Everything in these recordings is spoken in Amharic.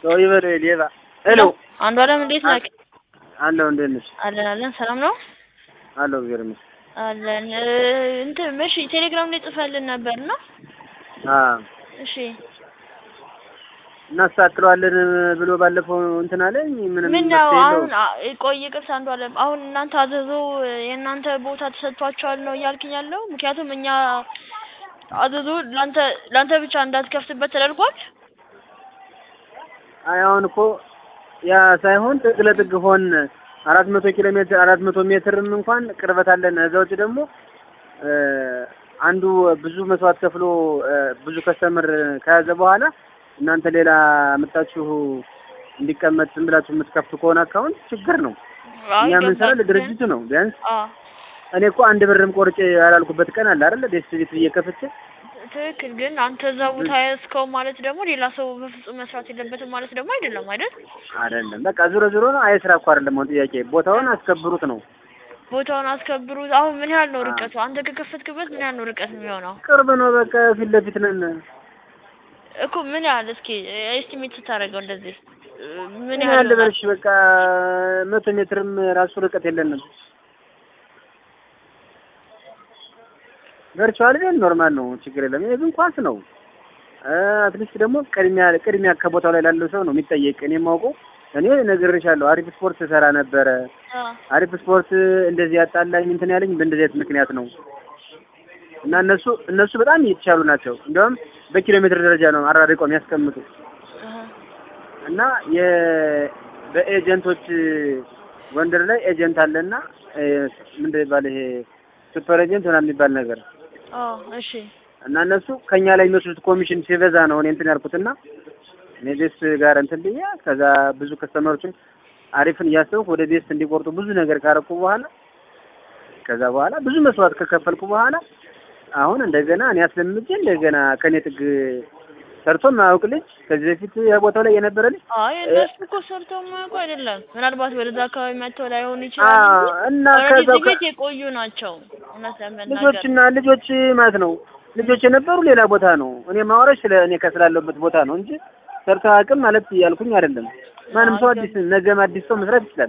ሰው ይበል ሌባ። ሄሎ አንዱ አለም እንዴት ነህ? አለሁ። እንዴት ነሽ? አለን አለን። ሰላም ነው አለሁ። እግዚአብሔር ይመስገን። አለን። እንትን እሺ፣ ቴሌግራም ላይ ጽፈልን ነበር እና አዎ እሺ፣ እናስተካክለዋለን ብሎ ባለፈው እንትን አለኝ። ምንም ምን ነው መፍትሄ አሁን የለውም። አ- ቆይ ይቅርታ፣ አንዱ አለም አሁን እናንተ አዘዞ የእናንተ ቦታ ተሰጥቷቸዋል ነው እያልክኝ ያለው? ምክንያቱም እኛ አዘዞ ላንተ ላንተ ብቻ እንዳትከፍትበት ተደርጓል። አይ አሁን እኮ ያ ሳይሆን ጥግ ለጥግ ሆን አራት መቶ ኪሎ ሜትር አራት መቶ ሜትርም እንኳን ቅርበት አለን። እዛ ውጭ ደግሞ እ አንዱ ብዙ መስዋዕት ከፍሎ እ ብዙ ከስተምር ከያዘ በኋላ እናንተ ሌላ መጣችሁ እንዲቀመጥ ዝም ብላችሁ የምትከፍቱ ከሆነ አካውንት ችግር ነው። አይ እኛ የምንሰራው ገባኝ። ለድርጅቱ ነው። ቢያንስ አ እኔ እኮ አንድ ብርም ቆርጬ ያላልኩበት ቀን አለ አይደል? ደስ ቤት ብዬ ከፍቼ ትክክል። ግን አንተ እዛ ቦታ ያዝከው ማለት ደግሞ ሌላ ሰው በፍጹም መስራት የለበትም ማለት ደግሞ አይደለም አይደል? አይደለም። በቃ ዞሮ ዞሮ ነው። አይ ስራ እኮ አይደለም አሁን ጥያቄ፣ ቦታውን አስከብሩት ነው። ቦታውን አስከብሩት። አሁን ምን ያህል ነው ርቀቱ? አንተ ከከፈትክበት ምን ያህል ነው ርቀት የሚሆነው? ቅርብ ነው። በቃ ፊት ለፊት ነን። እኮ ምን ያህል እስኪ ኤስቲሜት ስታደርገው እንደዚህ ምን ምን ያህል ያህል ይሆናል? በልሽ በቃ መቶ ሜትርም ራሱ ርቀት የለንም። ቨርቹዋል ግን ኖርማል ነው፣ ችግር የለም። ይሄ ግን ኳስ ነው። አትሊስት ደግሞ ቅድሚያ ቅድሚያ ከቦታው ላይ ላለው ሰው ነው የሚጠየቅ። እኔ የማውቀው እኔ ነግሬሻለሁ፣ አሪፍ ስፖርት ሰራ ነበረ። አ አሪፍ ስፖርት እንደዚህ ያጣላኝ እንትን ያለኝ በእንደዚህ አይነት ምክንያት ነው። እና እነሱ እነሱ በጣም እየተሻሉ ናቸው። እንዲያውም በኪሎ ሜትር ደረጃ ነው አራርቀው የሚያስቀምጡ አሃ እና የ በኤጀንቶች ጎንደር ላይ ኤጀንት አለና እ ምንድን ይባል ይሄ ሱፐር ኤጀንት ምናምን የሚባል ነገር አ እሺ እና እነሱ ከኛ ላይ የሚወስዱት ኮሚሽን ሲበዛ ነው እኔ እንትን ያልኩትና እኔ ቤስ ጋር እንትን ብዬ ከዛ ብዙ ከስተመሮችን አሪፍን እያሰብኩ ወደ ቤስ እንዲቆርጡ ብዙ ነገር ካረኩ በኋላ ከዛ በኋላ ብዙ መስዋዕት ከከፈልኩ በኋላ አሁን እንደገና እኔ አስለምጄ እንደገና ከኔ ጥግ ሰርቶ የማያውቅ ልጅ ከዚህ በፊት ቦታው ላይ የነበረ ልጅ አይ እነሱ እኮ ሰርተው የማያውቁ አይደለም። ምናልባት ወደዛ አካባቢ መጥተው ላይሆን ይችላል አዎ፣ እንጂ እና ኦልሬዲ ከዛ እዚህ ቤት የቆዩ ናቸው። እውነት ለመናገር ልጆችና ልጆች ማለት ነው ልጆች የነበሩ ሌላ ቦታ ነው። እኔ ማውራሽ ስለ እኔ ከስላለሁበት ቦታ ነው እንጂ ሰርተው አያውቅም ማለት እያልኩኝ አይደለም። ማንም ሰው አዲስ ነገም አዲስ ሰው መስራት ይችላል።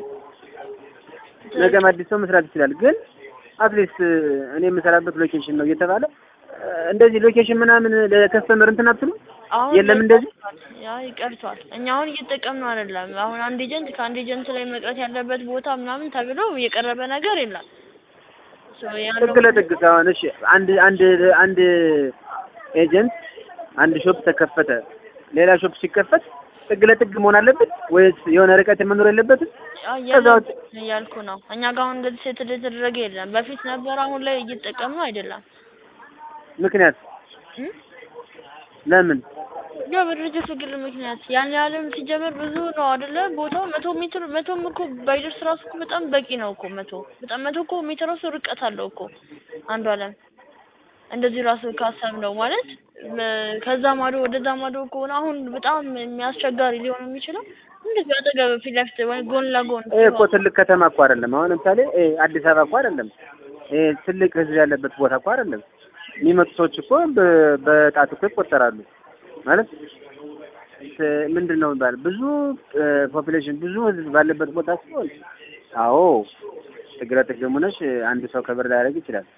ነገም አዲስ ሰው መስራት ይችላል። ግን አትሊስት እኔ የምሰራበት ሎኬሽን ነው እየተባለ እ እንደዚህ ሎኬሽን ምናምን ለከስተመር እንትን አትሉ አሁን የለም እንደዚህ ያ ይቀርቷል። እኛ አሁን እየተጠቀምነው አይደለም። አሁን አንድ ኤጀንት ከአንድ ኤጀንት ላይ መቅረት ያለበት ቦታ ምናምን ተብሎ የቀረበ ነገር የለም። ሶ ያለው ጥግ ለጥግ ሳይሆን እሺ፣ አንድ አንድ አንድ ኤጀንት አንድ ሾፕ ተከፈተ፣ ሌላ ሾፕ ሲከፈት ጥግ ለጥግ መሆን አለበት ወይስ የሆነ ርቀት መኖር የለበትም? ያ ከዛ የለም ውጭ እያልኩ ነው። እኛ ጋር አሁን እንደዚህ ሴት የተደረገ የለም። በፊት ነበር፣ አሁን ላይ እየተጠቀምነው አይደለም። ምክንያት እም? ለምን? ያው በድርጅቱ ግል ምክንያት ያን ያህልም ሲጀመር ብዙ ነው አይደለ? ቦታው መቶ ሜትር መቶም እኮ ባይደርስ ራሱ እኮ በጣም በቂ ነው እኮ መቶ በጣም መቶ እኮ ሜትር ራሱ ርቀት አለው እኮ አንዱ አለም እንደዚህ ራሱ ካሰብ ነው ማለት በ- ከዛ ማዶ ወደዛ ማዶ ከሆነ አሁን በጣም የሚያስቸጋሪ ሊሆን የሚችለው እንደዚህ አጠገብ ፊት ለፊት ወይ ጎን ለጎን ይሄ እኮ ትልቅ ከተማ እኮ አይደለም። አሁን ለምሳሌ ይሄ አዲስ አበባ እኮ አይደለም። ይሄ ትልቅ ህዝብ ያለበት ቦታ እኮ አይደለም። የሚመጡ ሰዎች እኮ በ- በጣት እኮ ይቆጠራሉ። ማለት ስ- ምንድን ነው የሚባለው ብዙ ፖፑሌሽን ብዙ ህዝብ ባለበት ቦታ ሲሆን አዎ ጥግ ለጥግ ሆነሽ አንድ ሰው ከበር ሊያደርግ ይችላል።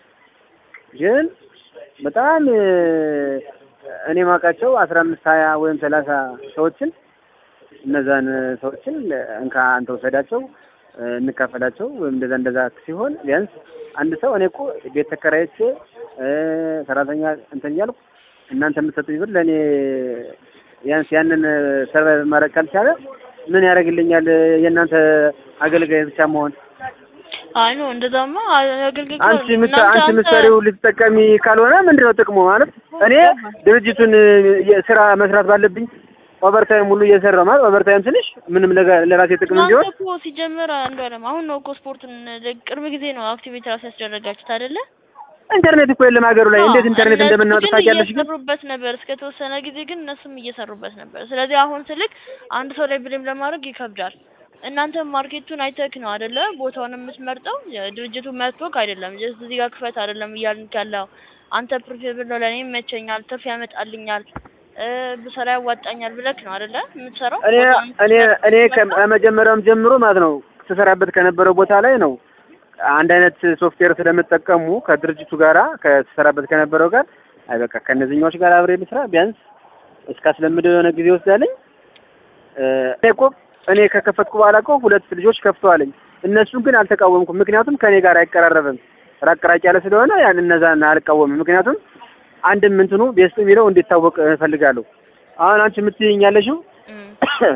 ግን በጣም እ፣ እኔ ማውቃቸው አስራ አምስት ሀያ ወይም ሰላሳ ሰዎችን እነዛን ሰዎችን እንካ አንተ ውሰዳቸው እ፣ እንካፈላቸው ወይም እንደዛ እንደዛ ሲሆን ቢያንስ አንድ ሰው እኔ እኮ ቤት ተከራይቼ እ፣ ሰራተኛ እንትን እያልኩ እናንተ የምትሰጡኝ ብር ለእኔ ቢያንስ ያንን ሰርቫይቭ ማድረግ ካልቻለ ምን ያደርግልኛል? የእናንተ አገልጋይ ብቻ መሆን አይ ነው እንደዛማ አገልግሎት አንቺ ምት አንቺ ምትሰሪው ልትጠቀሚ ካልሆነ ምንድነው ጥቅሙ? ማለት እኔ ድርጅቱን የ- ስራ መስራት ባለብኝ ኦቨርታይም ሁሉ እየሰራሁ ማለት ኦቨርታይም ትንሽ ምንም ለጋ- ለራሴ ጥቅም እናንተ እንዲሆን እኮ ሲጀመር አንዱ አለም አሁን ነው እኮ ስፖርቱን ቅርብ ጊዜ ነው አክቲቪቲ ራሱ ያስደረጋችሁት አይደለ? ኢንተርኔት እኮ የለም ሀገሩ ላይ እንዴት አዎ፣ ኢንተርኔት እነሱ እንደምናወጣ ግን ታውቂያለሽ? ግን እየሰሩበት ነበር እስከ ተወሰነ ጊዜ ግን እነሱም እየሰሩበት ነበር። ስለዚህ አሁን ስልክ አንድ ሰው ላይ ብሌም ለማድረግ ይከብዳል። እናንተ ማርኬቱን አይተክ ነው አይደለ ቦታውን የምትመርጠው ድርጅቱ መጥቶክ አይደለም ጀስት እዚህ ጋር ክፈት አይደለም እያልን ያለው አንተ ፕሪፌብል ነው ለእኔ ይመቸኛል ትርፍ ያመጣልኛል እ ብሰራ ያዋጣኛል ብለክ ነው አይደለ የምትሰራው? እኔ ቦታውን እኔ እኔ ስትመርጥ? ከመጀመሪያውም ጀምሮ ማለት ነው ስሰራበት ከነበረው ቦታ ላይ ነው አንድ አይነት ሶፍትዌር ስለምጠቀሙ ከድርጅቱ ጋራ ከስሰራበት ከነበረው ጋር አይ በቃ ከእነዚህኛዎች ጋር አብሬ ልስራ ቢያንስ እስካስለምደው የሆነ ጊዜ ወስዳለኝ። እ እኔ እኮ እኔ ከከፈትኩ በኋላ እኮ ሁለት ልጆች ከፍተዋለኝ። እነሱን ግን አልተቃወምኩም፣ ምክንያቱም ከኔ ጋር አይቀራረብም። ራቅ ራቅ ያለ ስለሆነ ያን እነዛን አልቃወምም። ምክንያቱም አንድም እንትኑ ቤስት የሚለው እንዲታወቅ እፈልጋለሁ። አሁን አንቺ የምትይኝ ያለሽው እም፣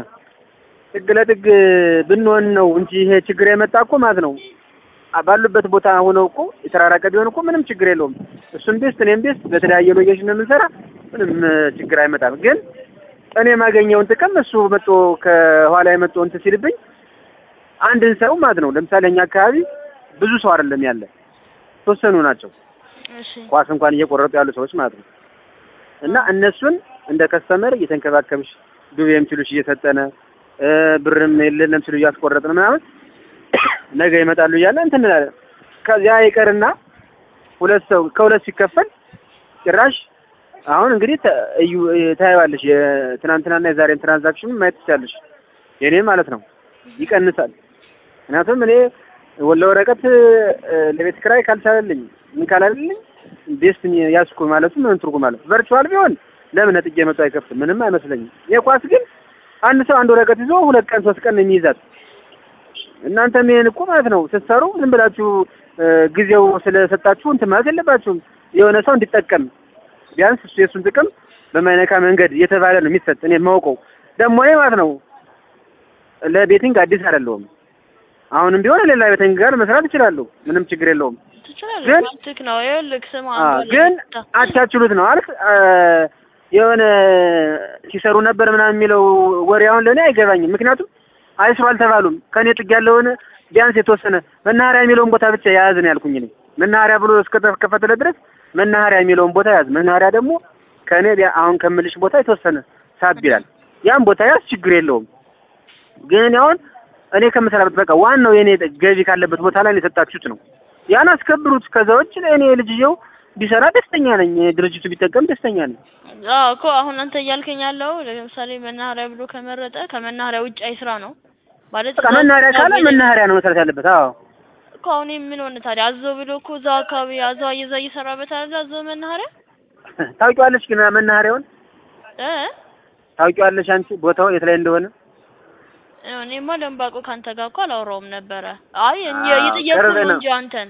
ጥግ ለጥግ ብንሆን ነው እንጂ ይሄ ችግር የመጣ እኮ ማለት ነው አ- ባሉበት ቦታ ሆነው እኮ የተራራቀ ቢሆን እኮ ምንም ችግር የለውም። እሱም ቤስት እኔም ቤስት በተለያየ ሎኬሽን ነው የምንሰራ፣ ምንም እ, ችግር አይመጣም። ግን እኔ የማገኘውን ጥቅም እሱ መጥቶ ከኋላ የመጥቶ እንትን ሲልብኝ አንድን ሰው ማለት ነው ለምሳሌ እኛ አካባቢ ብዙ ሰው አይደለም ያለ ተወሰኑ ናቸው እሺ ኳስ እንኳን እየቆረጡ ያሉ ሰዎች ማለት ነው። እና እነሱን እንደ ከስተመር እየተንከባከብሽ ዱቤም ሲሉሽ እየሰጠነ እ ብርም የለንም ሲሉ እያስቆረጥን ምናምን ነገ ይመጣሉ እያለ እንትን እንላለን። ከዚያ ይቀርና ሁለት ሰው ከሁለት ሲከፈል ጭራሽ አሁን እንግዲህ ተ- እዩ ታየዋለሽ የትናንትናና የዛሬን ትራንዛክሽን ማየት ትችላለሽ። የኔ ማለት ነው ይቀንሳል። ምክንያቱም እኔ ወለ ወረቀት እ፣ ለቤት ክራይ ካልቻለልኝ ምን ካላለልኝ ቤስት ያስኩ ማለቱ ምን ትርጉም አለው? ቨርቹዋል ቢሆን ለምን ነጥዬ መቶ አይከፍትም? ምንም አይመስለኝም። የኳስ ግን አንድ ሰው አንድ ወረቀት ይዞ ሁለት ቀን ሶስት ቀን ነው የሚይዛት። እናንተም ይሄን እኮ ማለት ነው ስትሰሩ ዝም ብላችሁ እ፣ ጊዜው ስለሰጣችሁ እንትን ማለት የለባችሁም። የሆነ ሰው እንዲጠቀም ቢያንስ እሱ የእሱን ጥቅም በማይነካ መንገድ እየተባለ ነው የሚሰጥ። እኔ የማውቀው ደግሞ እኔ ማለት ነው ለቤቲንግ አዲስ አይደለሁም። አሁንም ቢሆን ሌላ ቤቲንግ ጋር መስራት እችላለሁ። ምንም ችግር የለውም። ትችላለህ። ግን- መብትክ ነው። ይኸውልህ ስማ አ አንዱ ግን አለ። አቻችሉት ነው አልክ አ፣ የሆነ ሲሰሩ ነበር ምናምን የሚለው ወሬ አሁን ለእኔ አይገባኝም። ምክንያቱም አይስሩ አልተባሉም። ከእኔ ጥግ ያለውን ቢያንስ የተወሰነ መናኸሪያ የሚለውን ቦታ ብቻ የያዝን ያልኩኝ እኔ መናኸሪያ ብሎ እስከተከፈተለ ድረስ መናኸሪያ የሚለውን ቦታ ያዝ። መናኸሪያ ደግሞ ከእኔ ቢያ- አሁን ከምልሽ ቦታ የተወሰነ ሳብ ይላል። ያን ቦታ ያዝ፣ ችግር የለውም። ግን እኔ አሁን እኔ ከምሰራበት በቃ ዋናው የኔ ገቢ ካለበት ቦታ ላይ ነው የሰጣችሁት ነው ያን አስከብሩት። ከዛ ውጭ እኔ ልጅየው ቢሰራ ደስተኛ ነኝ፣ ድርጅቱ ቢጠቀም ደስተኛ ነኝ። አዎ እኮ አሁን አንተ እያልከኝ ያለው ለምሳሌ መናኸሪያ ብሎ ከመረጠ ከመናኸሪያ ውጭ አይ ስራ ነው ማለት በቃ መናኸሪያ ካለ መናኸሪያ ነው መስራት ያለበት። አዎ እኮ አሁን ይሄ ምን ሆነ ታዲያ? አዘው ብሎ እኮ እዛው አካባቢ አዘው እየዛ እየሰራበት አይደል? አዘው መናኸሪያ ታውቂዋለሽ ግን መናኸሪያውን እ ታውቂዋለሽ አንቺ ቦታው የት ላይ እንደሆነ? እኔማ ደንባቆ ካንተ ጋር እኮ አላወራውም ነበረ። አይ እኛ አዎ፣ እየጠየኩህ ቅርብ ነው ነው። እንጂ አንተን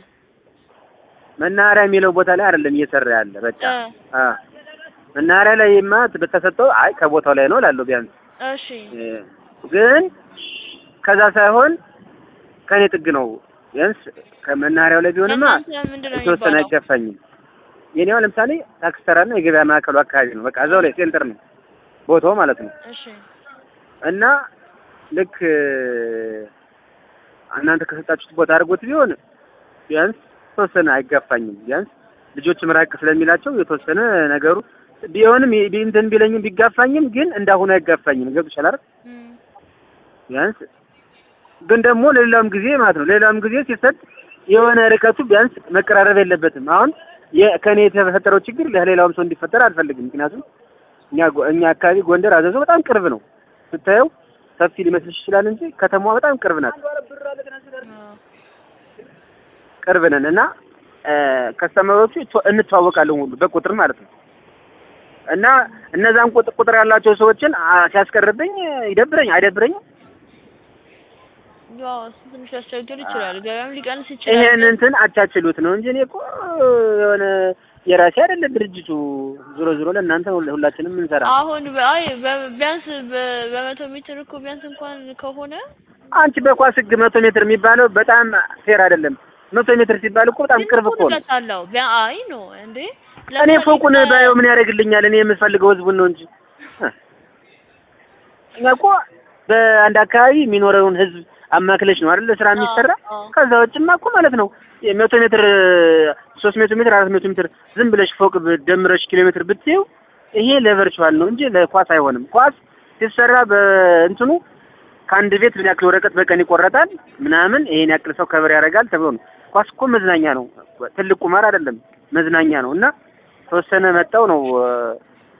መናኸሪያ የሚለው ቦታ ላይ አይደለም እየሰራ ያለ በቃ እ አ መናኸሪያ ላይማ በተሰጠው አይ ከቦታው ላይ ነው እላለሁ ቢያንስ እሺ እ፣ ግን ከዛ ሳይሆን ከኔ ጥግ ነው ቢያንስ ከመናኸሪያው ላይ ቢሆንማ ለእናንተ ምንድን ነው የተወሰነ የሚባለው? አይገፋኝም። የኔው ለምሳሌ ታክስ ተራና የገበያ ማዕከሉ አካባቢ ነው። በቃ እዛው ላይ ሴንተር ነው ቦታው ማለት ነው። እሺ እና ልክ እ፣ እናንተ ከሰጣችሁት ቦታ አድርጎት ቢሆን ቢያንስ የተወሰነ አይጋፋኝም። ቢያንስ ልጆች ምራቅ ስለሚላቸው የተወሰነ ነገሩ ቢሆንም ቢ- ቢ- እንትን ቢለኝም ቢጋፋኝም ግን እንዳሁኑ አይጋፋኝም። ገብቶሻል አይደል? እም፣ ቢያንስ ግን ደግሞ ለሌላውም ጊዜ ማለት ነው ለሌላውም ጊዜ ሲሰጥ የሆነ ርቀቱ ቢያንስ መቀራረብ የለበትም። አሁን የ- ከኔ የተፈጠረው ችግር ለሌላውም ሰው እንዲፈጠር አልፈልግም። ምክንያቱም እኛ ጎ- እኛ አካባቢ ጎንደር አዘዞ በጣም ቅርብ ነው። ስታየው ሰፊ ሊመስልሽ ይችላል እንጂ ከተማዋ በጣም ቅርብ ናት። አዎ። ቅርብ ነን እና ከስተመሮቹ እንተዋወቃለን ሁሉ በቁጥር ማለት ነው። እና እነዛን ቁጥ- ቁጥር ያላቸው ሰዎችን አ፣ ሲያስቀርብኝ ይደብረኝ አይደብረኝም? ያው እሱ ትንሽ ሊያስቸግር ይችላል። ገበያም ሊቀንስ ይችላል። ይሄን ግን እንትን አቻችሉት ነው እንጂ እኔ እኮ የሆነ የራሴ አይደለም ድርጅቱ። ዞሮ ዞሮ ለእናንተ ሁላ- ሁላችንም እንሰራ። አሁን በ- አይ በ- ቢያንስ በ- በመቶ ሜትር እኮ ቢያንስ እንኳን ከሆነ አንቺ በኳስ ህግ መቶ ሜትር የሚባለው በጣም ፌር አይደለም። መቶ ሜትር ሲባል እኮ በጣም ቅርብ እኮ ነው። ርቀት አለው። ቢያ አይ ነው እንዴ እኔ ለምሳሌ ፎቁን ከ- ባየው ምን ያደርግልኛል? እኔ የምፈልገው ህዝቡን ነው እንጂ እኛ እኮ በአንድ አካባቢ የሚኖረውን ህዝብ አማክለሽ ነው አይደል ስራ የሚሰራ። አዎ። ከዛ ውጭማ እኮ ማለት ነው የመቶ ሜትር ሶስት መቶ ሜትር አራት መቶ ሜትር ዝም ብለሽ ፎቅ ደምረሽ ኪሎ ሜትር ብትይው ይሄ ለቨርቹዋል ነው እንጂ ለኳስ አይሆንም። ኳስ ሲሰራ በእንትኑ ከአንድ ቤት ምን ያክል ወረቀት በቀን ይቆረጣል ምናምን ይሄን ያክል ሰው ከበር ያደርጋል ተብሎ ነው። ኳስ እኮ መዝናኛ ነው፣ ትልቅ ቁማር አይደለም፣ መዝናኛ ነው እና ተወሰነ መጣው ነው እ፣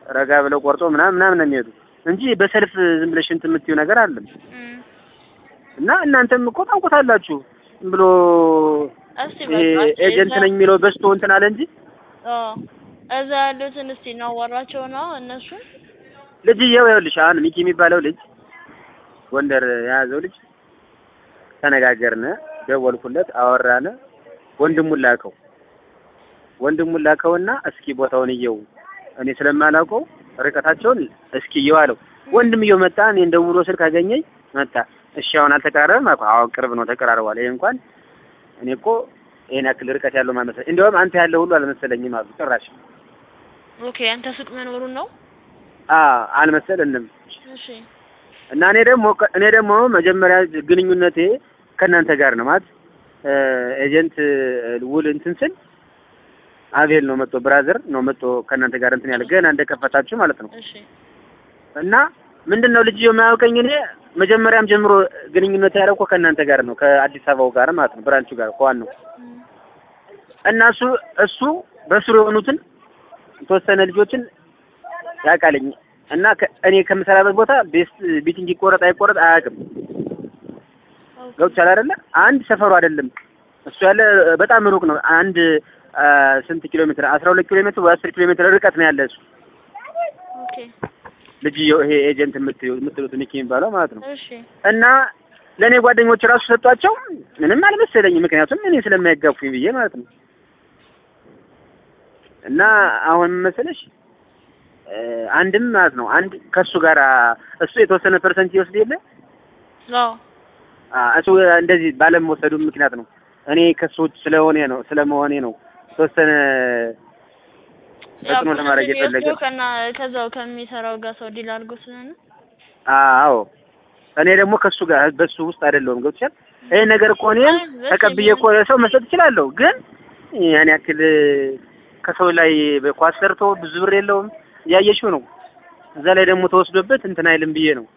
ረጋ ብለው ቆርጦ ምናምን ምናምን ነው የሚሄዱ እንጂ በሰልፍ ዝም ብለሽ እንትን የምትይው ነገር አለም እም። እና እናንተም እኮ ታውቁታላችሁ ዝም ብሎ እስቲ ይሄ በቃ እሺ፣ ኤጀንት እዛ- ነኝ የሚለው በዝቶ እንትን አለ እንጂ አዎ እዛ ያሉትን እስቲ እናዋራቸው ነው እነሱን ልጅየው ይኸውልሽ አሁን ሚኪ የሚባለው ልጅ ጎንደር የያዘው ልጅ ተነጋገርነ፣ ደወልኩለት፣ አወራነ። ወንድሙን ላከው ወንድሙን ላከውና እስኪ ቦታውን እየው እኔ ስለማላውቀው ርቀታቸውን እስኪ እየው አለው። ወንድምየው መጣ። እኔን ደውሎ ስልክ አገኘኝ መጣ። እሺ አሁን አልተቀራረብም አልኩ። አዎ ቅርብ ነው ተቀራርቧል። ይሄ እንኳን እኔ እኮ ይሄን ያክል ርቀት ያለው ማመሰል እንዲያውም አንተ ያለው ሁሉ አልመሰለኝም አሉ ጭራሽ። ኦኬ አንተ ሱቅ መኖሩን ነው አ አልመሰለንም እሺ እና እኔ ደግሞ እኔ ደግሞ መጀመሪያ ግንኙነቴ ከእናንተ ጋር ነው ማለት እ ኤጀንት ውል እንትን ስል አቤል ነው መጥቶ ብራዘር ነው መጥቶ ከእናንተ ጋር እንትን ያለ ገና እንደከፈታችሁ ማለት ነው። እሺ እና ምንድን ነው ልጅየው የማያውቀኝ እኔ መጀመሪያም ጀምሮ ግንኙነት ያደረኩ ከእናንተ ጋር ነው ከአዲስ አበባው ጋር ማለት ነው ብራንቹ ጋር ከዋናው እም። እና እሱ እሱ በስሩ የሆኑትን የተወሰነ ልጆችን ያውቃልኝ እና ከ- እኔ ከምሰራበት ቦታ ቤስት ቢቲንግ ይቆረጥ አይቆረጥ አያውቅም። ኦኬ ገብቶሻል አይደለ? አንድ ሰፈሩ አይደለም እሱ ያለ በጣም ሩቅ ነው። አንድ አ፣ ስንት ኪሎ ሜትር? አስራ ሁለት ኪሎ ሜትር ወይ አስር ኪሎ ሜትር ርቀት ነው ያለ እሱ ኦኬ ልጅየው ይሄ ኤጀንት የምትዩ የምትሉት ሚኪ የሚባለው ማለት ነው። እሺ እና ለእኔ ጓደኞች ራሱ ሰጧቸው ምንም አልመሰለኝም። ምክንያቱም እኔ ስለማይጋፉኝ ብዬ ማለት ነው። እና አሁን ምን መሰለሽ እ፣ አንድም ማለት ነው አንድ ከእሱ ጋር እሱ የተወሰነ ፐርሰንት ይወስድ የለ አዎ አ፣ እሱ እንደዚህ ባለመወሰዱ ምክንያት ነው። እኔ ከሱ ውጭ ስለሆነ ነው ስለመሆኔ ነው የተወሰነ ተጽዕኖ ለማድረግ የፈለገ ከና ከዛው ከሚሰራው ጋር ሰው ዲል አድርጎ ስለሆነ አዎ እኔ ደግሞ ከሱ ጋር በሱ ውስጥ አይደለሁም። ገብቶሻል? ይሄ ነገር እኮ እኔም አይ፣ በስ ተቀብዬ እኮ ለሰው መስጠት እችላለሁ፣ ግን ያን ያክል ከሰው ላይ በኳስ ሰርቶ ብዙ ብር የለውም እያየሽው ነው። እዛ ላይ ደግሞ ተወስዶበት እንትን አይልም ብዬ ነው።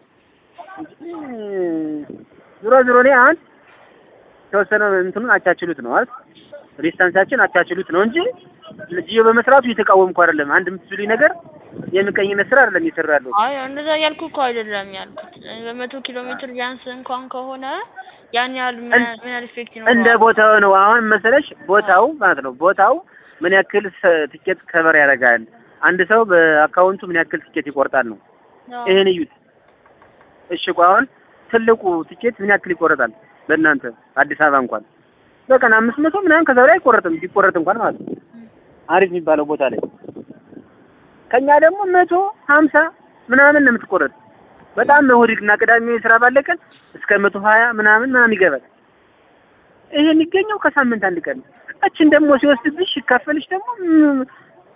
ዞሮ ዞሮ እኔ አሁን የተወሰነ እንትኑን አቻችሉት ነው ማለት ዲስታንሳችን አቻችሉት ነው እንጂ ልጅየው በመስራቱ እየተቃወምኩ አይደለም። አንድ የምትሉኝ ነገር የምቀኝነት ስራ አይደለም እየሰራ ያለው አይ እንደዛ ያልኩ እኮ አይደለም ያልኩት በመቶ ኪሎ ሜትር ቢያንስ እንኳን ከሆነ ያን ያህል ምን ያህል- ምን ያህል ኢፌክት ይኖረዋል? እንደ ቦታው ነው። አሁን መሰለሽ ቦታው ማለት ነው ቦታው ምን ያክል ሰ- ትኬት ከበር ያደርጋል፣ አንድ ሰው በአካውንቱ ምን ያክል ትኬት ይቆርጣል ነው። አዎ። ይሄን እዩት። እሺ ቆይ አሁን ትልቁ ትኬት ምን ያክል ይቆረጣል በእናንተ አዲስ አበባ እንኳን በቀን አምስት መቶ ምናምን ከዛ ላይ አይቆረጥም፣ ቢቆረጥ እንኳን ማለት ነው አሪፍ የሚባለው ቦታ ላይ ከኛ ደግሞ መቶ ሀምሳ ምናምን ነው የምትቆረጥ። በጣም እሑድና ቅዳሜ ስራ ባለቀን እስከ መቶ ሀያ ምናምን ምናምን ይገባል። ይሄ የሚገኘው ከሳምንት አንድ ቀን ነው። እችን ደግሞ ሲወስድብሽ ሲካፈልሽ ደግሞ ም-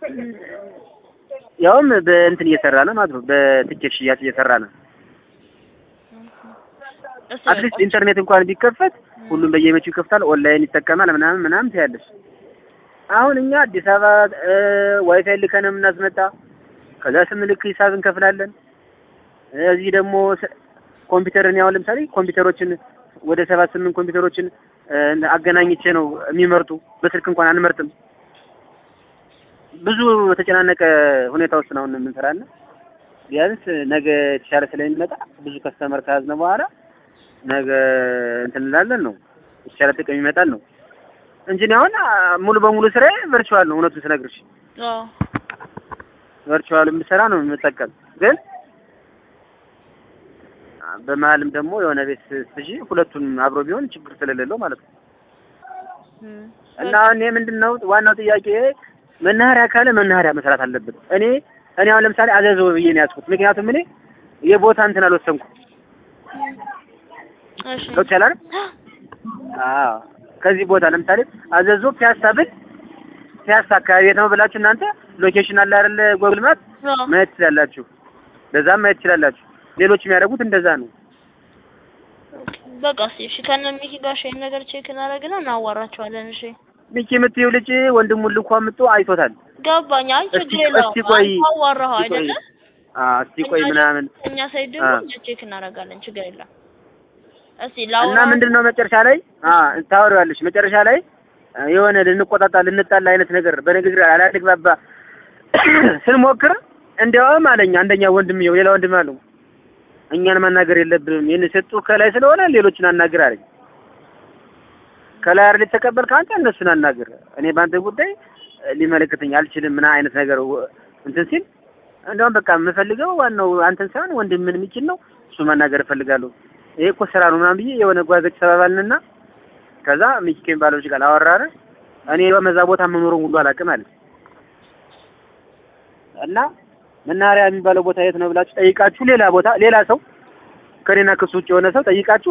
ያውም በእንትን እየሰራ ነው ማለት ነው። በትኬት ሽያጭ እየሰራ ነው። እሱ አትሊስት ኢንተርኔት እንኳን ቢከፈት ሁሉም በየቤቱ ይከፍታል፣ ኦንላይን ይጠቀማል ምናምን ምናምን ትያለሽ። አሁን እኛ አዲስ አበባ እ፣ ዋይፋይ ልከን ነው የምናስመጣ። ከዛ ስንልክ ሂሳብ እንከፍላለን። እዚህ ደግሞ ስ- ኮምፒውተርን ያው ለምሳሌ ኮምፒውተሮችን ወደ ሰባት ስምንት ኮምፒውተሮችን እ፣ አገናኝቼ ነው የሚመርጡ። በስልክ እንኳን አንመርጥም። ብዙ በተጨናነቀ ሁኔታ ውስጥ ነው የምንሰራና ቢያንስ ነገ የተሻለ ስለሚመጣ ብዙ ከስተመር ከያዝነ በኋላ ነገ እንትን እንላለን ነው የተሻለ ጥቅም ይመጣል ነው እንጂ እኔ አሁን አ፣ ሙሉ በሙሉ ስራዬ ቨርቹዋል ነው። እውነቱን ስነግርሽ አዎ ቨርቹዋል የምሰራ ነው የምጠቀም ግን አ፣ በመሀልም ደግሞ የሆነ ቤት ስትይዢ ሁለቱን አብሮ ቢሆን ችግር ስለሌለው ማለት ነው። እም። እና አሁን ይሄ ምንድን ነው ዋናው ጥያቄ መናኸሪያ ካለ መናኸሪያ መስራት አለበት። እኔ እኔ አሁን ለምሳሌ አዘዞ ብዬ ነው ያዝኩት። ምክንያቱም እኔ የቦታ እንትን አልወሰንኩም። እሺ ገብቶሻል አይደል? አዎ ከዚህ ቦታ ለምሳሌ አዘዞ ፒያሳ ብል ፒያሳ አካባቢ የት ነው ብላችሁ እናንተ ሎኬሽን አለ አይደል ጎግል ማፕ አዎ ማየት ትችላላችሁ። በዛም ማየት ትችላላችሁ። ሌሎች የሚያደርጉት እንደዛ ነው። በቃ እስኪ እሺ ከነ ሚኪ ጋር እሺ ይሄን ነገር ቼክ እናደርግና እናዋራቸዋለን። እሺ ሚኪ የምትይው ልጅ ወንድሙን ልኳ ምጦ አይቶታል። ገባኝ። አይ እስቲ- ችግር የለውም። እስቲ ቆይ፣ አንተ አዋራኸው እስቲ ቆይ፣ አይደለ? አዎ እስቲ ቆይ እኛ ምናምን እኛ ሳይድ ደግሞ አ። እኛ ቼክ እናደርጋለን። ችግር የለም። እስቲ እና ላውራ ምንድን ነው መጨረሻ ላይ አ ታወሪዋለሽ። መጨረሻ ላይ አ፣ የሆነ ልንቆጣጣ ልንጣላ አይነት ነገር በንግግር አላግባባ ስንሞክር እንዲያውም አለኝ አንደኛ ወንድም ይኸው ሌላ ወንድም አለው እኛን ማናገር የለብንም ይህን የሰጡ ከላይ ስለሆነ ሌሎችን አናግር አለኝ። ከላይ አይደል የተቀበልክ አንተ እነሱን አናግር። እኔ በአንተ ጉዳይ እ፣ ሊመለከተኝ አልችልም ምን አይነት ነገር ወ- እንትን ሲል እንደውም በቃ የምፈልገው ዋናው አንተን ሳይሆን ወንድም ምን የሚችል ነው እሱ ማናገር እፈልጋለሁ። ይሄ እኮ ስራ ነው ምናምን ብዬ የሆነ ጓዘች ተባባልንና ከዛ ሚኪ ከሚባለው ልጅ ጋር አወራን። እኔ በመዛ ቦታ መኖሩን ሁሉ አላውቅም አለ እና መናኸሪያ የሚባለው ቦታ የት ነው ብላችሁ ጠይቃችሁ ሌላ ቦታ ሌላ ሰው ከኔና ከሱ ውጭ የሆነ ሰው ጠይቃችሁ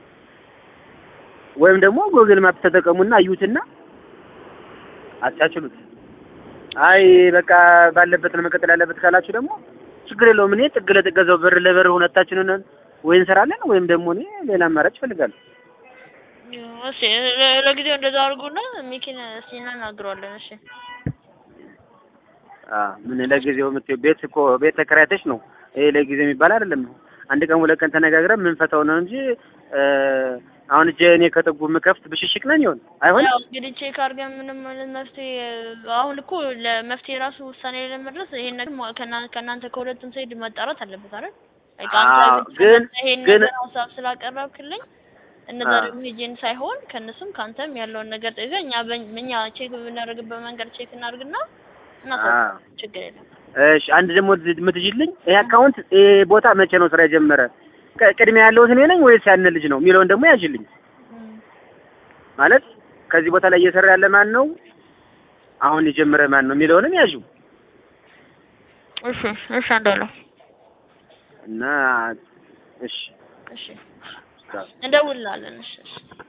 ወይም ደግሞ ጉግል ማፕ ተጠቀሙና እዩትና አቻችሉት። አይ በቃ ባለበት ነው መቀጠል ያለበት ካላችሁ ደግሞ ችግር የለውም። እኔ ጥግ ለጥግ እዛው በር ለበር ሁለታችንን ወይ እንሰራለን ወይም ደግሞ እኔ ሌላ አማራጭ እፈልጋለሁ። እሺ ለ- ለጊዜው እንደዛ አድርጉና ሚኪን እስኪ እናናግረዋለን። እሺ አ ምን ለጊዜው የምትይው ቤት እኮ ቤት ተከራይተሽ ነው። ይሄ ለጊዜው የሚባል አይደለም። አንድ ቀን ሁለት ቀን ተነጋግረን የምንፈታው ነው እንጂ እ፣ አሁን እጄ እኔ ከጥጉ የምከፍት ብሽሽቅ ነን ይሆን አይሆን? ያው እንግዲህ ቼክ አድርገን ምንም አይነት መፍትሄ አሁን እኮ ለመፍትሄ ራሱ ውሳኔ ላይ ለመድረስ ይሄን ነገር ማ- ከእና- ከእናንተ ከሁለቱም ሳይድ መጣራት አለበት አይደል? በቃ አንተ አዎ፣ ብቻ ግን- ይሄን ግን- ነገር ሀሳብ ስላቀረብክልኝ እነዛ አዎ። ደግሞ ሄጄን ሳይሆን ከእነሱም ከአንተም ያለውን ነገር ጠይቀህ እኛ በ- እኛ ቼክ በምናደርግበት መንገድ ቼክ እናድርግና እናሳ አዎ። ችግር የለም። እሺ አንድ ደግሞ የምትይልኝ ይሄ አካውንት ይሄ ቦታ መቼ ነው ስራ የጀመረ? ቅ- ቅድሚያ ያለሁት እኔ ነኝ ወይስ ያን ልጅ ነው የሚለውን ደግሞ ያዥልኝ። እም፣ ማለት ከዚህ ቦታ ላይ እየሰራ ያለ ማን ነው፣ አሁን የጀመረ ማን ነው የሚለውንም ያዡ እሺ እሺ አንዳለው እና እሺ እሺ እንደውልላለን። እሺ እሺ